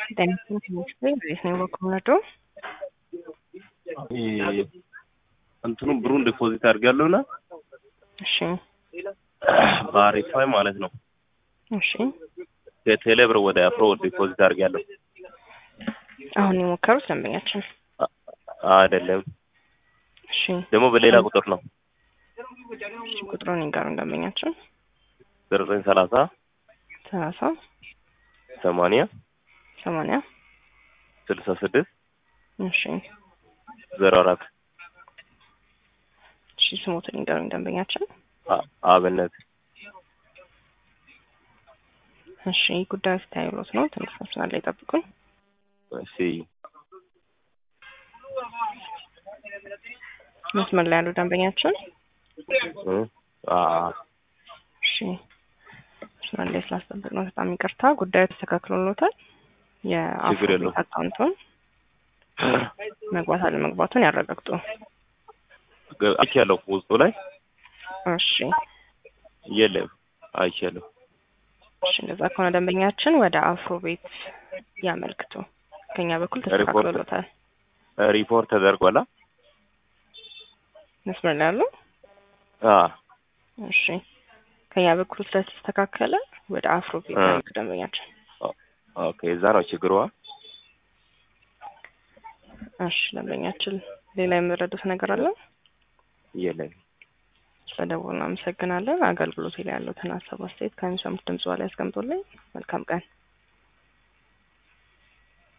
Denison Chemistry ሬስኔ በኩልነዶ እንትኑ ብሩን ዲፖዚት አድርጋለሁና እሺ በአሪፋይ ማለት ነው እሺ ከቴሌ ብር ወደ አፍሮ ዲፖዚት አድርጋለሁ። አሁን የሞከሩት ደንበኛችን አይደለም እሺ ደግሞ በሌላ ቁጥር ነው እሺ ቁጥሩን ይንገሩን ደንበኛችን ዘጠኝ ሰላሳ ሰላሳ ሰማንያ ሰማንያ ስልሳ ስድስት እሺ ዜሮ አራት እሺ ስሞትን ይንገሩን ደንበኛችን አብነት እሺ ጉዳዩ ስታይሎት ነው ትንሽ መስመር ላይ ጠብቁን እሺ መስመር ላይ ያሉ ደንበኛችን እ አ እሺ መስመር ላይ ስላስጠበቅ ነው በጣም ይቅርታ ጉዳዩ ተስተካክሎሎታል ችግር የአፍሮ የለውም። አካውንቱን መግባት አለመግባቱን ያረጋግጡ አይቻለሁ ውስጡ ላይ እሺ የለም አይቻለሁ። እሺ እንደዛ ከሆነ ደንበኛችን ወደ አፍሮ ቤት ያመልክቱ ከኛ በኩል ተስተካክሎሎታል ሪፖርት ተደርጓላ። መስመር ላይ ያሉ አ እሺ ከኛ በኩል ስለተስተካከለ ወደ አፍሮ ቤት አ። ያመልክቱ ደንበኛችን ኦኬ እዛ ነው ችግሯ። እሺ ደንበኛችን ሌላ የምረዱት ነገር አለ የለም ስለደወሉ አመሰግናለን አገልግሎት ላይ ያሉትን ሀሳብ አስተያየት ከሚሰሙት ድምጽ ላይ ያስቀምጡልኝ መልካም ቀን